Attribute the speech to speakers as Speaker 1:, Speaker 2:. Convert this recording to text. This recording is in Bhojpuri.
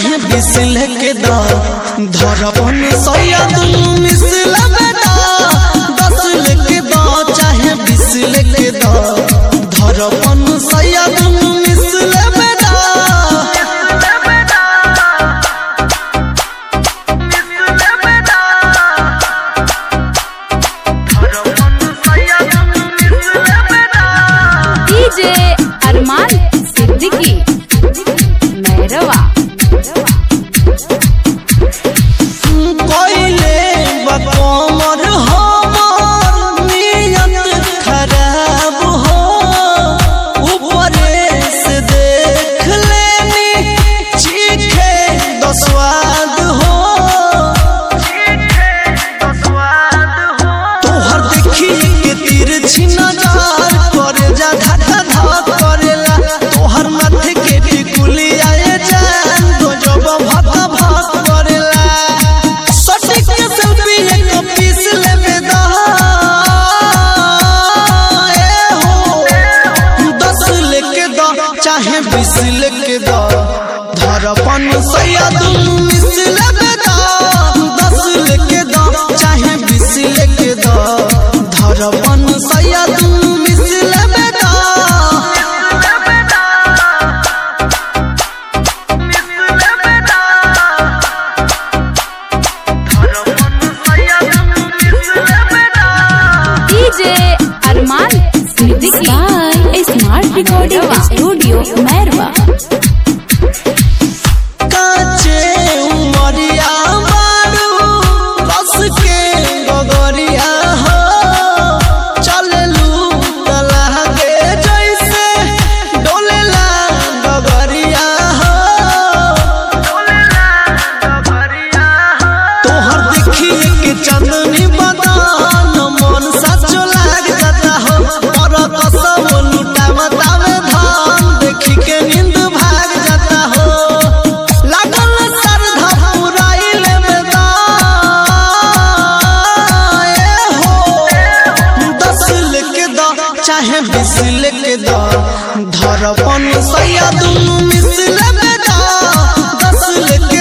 Speaker 1: चाहे बीस लेके दा धरपन सैया दुनू मिसल बेटा दस लेके दा चाहे बीस लेके दा धरपन सैया दुनू मिसल बेटा
Speaker 2: डीजे अरमान सिद्दीकी मैरवा
Speaker 1: कोइले बकमर हमर नियत खराब हो ऊपरे से देख लेनी चीखे दसवाद हो तोहर देखी के तिरछी नजर करे जा धक्का धक करेला तोहर माथे के टिकुली आए जान गजब भक भक करेला सटिक के सेल्फी एक पीस लेबे दा ए हो दस लेके दा चाहे बीस लेके दा धरपन सैया दुनू मिस लेबे दा दस लेके दा चाहे बीस लेके दा धरपन सैया दुनू मिस लेबे दा
Speaker 2: DJ Arman Siddiqui smart recording studio Mairwa
Speaker 1: काचे उमरिया मारू रस के गगरिया हो चललू तलागे जैसे डोलेला गगरिया हो तोहर देखी के चंदनी बदान मन सचो लाग जाता हो और कसम लुटा बतावे धान देखी के नींद भाग जाता हो लागल सरधा पुराइल में दा ए हो दस लेके दा चाहे बीस लेके दा धरपन सैया दुनू मिस लेबे दा दस लेके